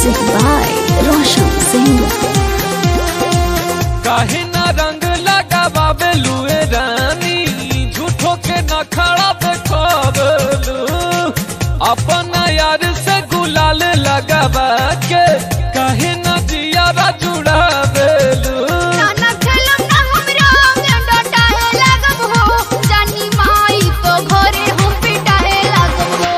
Music by Roshan Singh. काहे ना रंग लगावे लुए रानी झूठो के न खड़ा देखलू अपना यार से गुलाल लगावा के काहे ना जियारा जुड़ावेलू नाना खेलम ना हमरा में डटाए लागब हो जानी माई तो घरे हम पिटाए लागब हो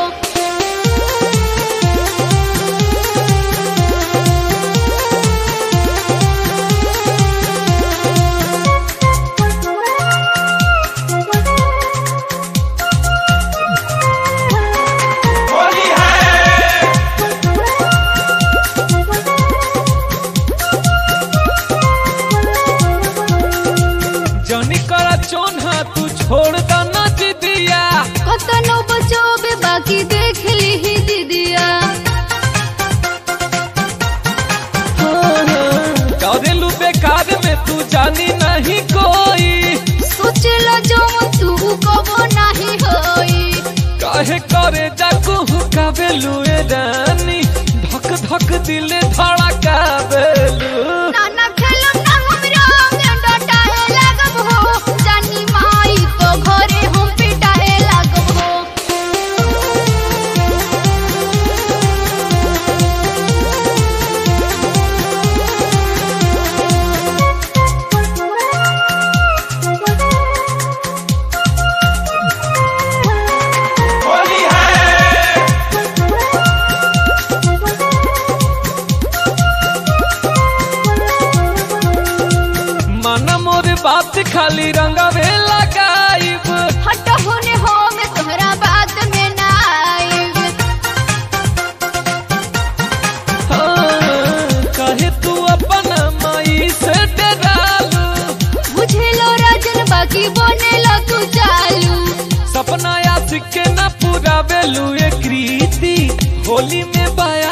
जनी करा चोन्हा तू छोड़ द ना जिदिया कतनो बचोबे बाकी देख ली दीदिया करेलू बेकार में तू जानी नहीं कोई सोचला जो तू कबो नहीं होई काहे करे जाकू कावेलू ए रानी धक धक दिल धड़कावेलू नाना खेलम ना हमरा में डटाए लागब हो जानी माई तो घरे हम पिटाए लागब हो माना मोर बात खाली रंगवे लगाइब हट होने हो मैं तोहरा बात में ना आइब हाँ, काहे तू अपन माई से डरालू बुझेलो राजन बाकी बनेलो तू चालू सपना आशिक के न पूरा बेलू ए कृति होली में बाया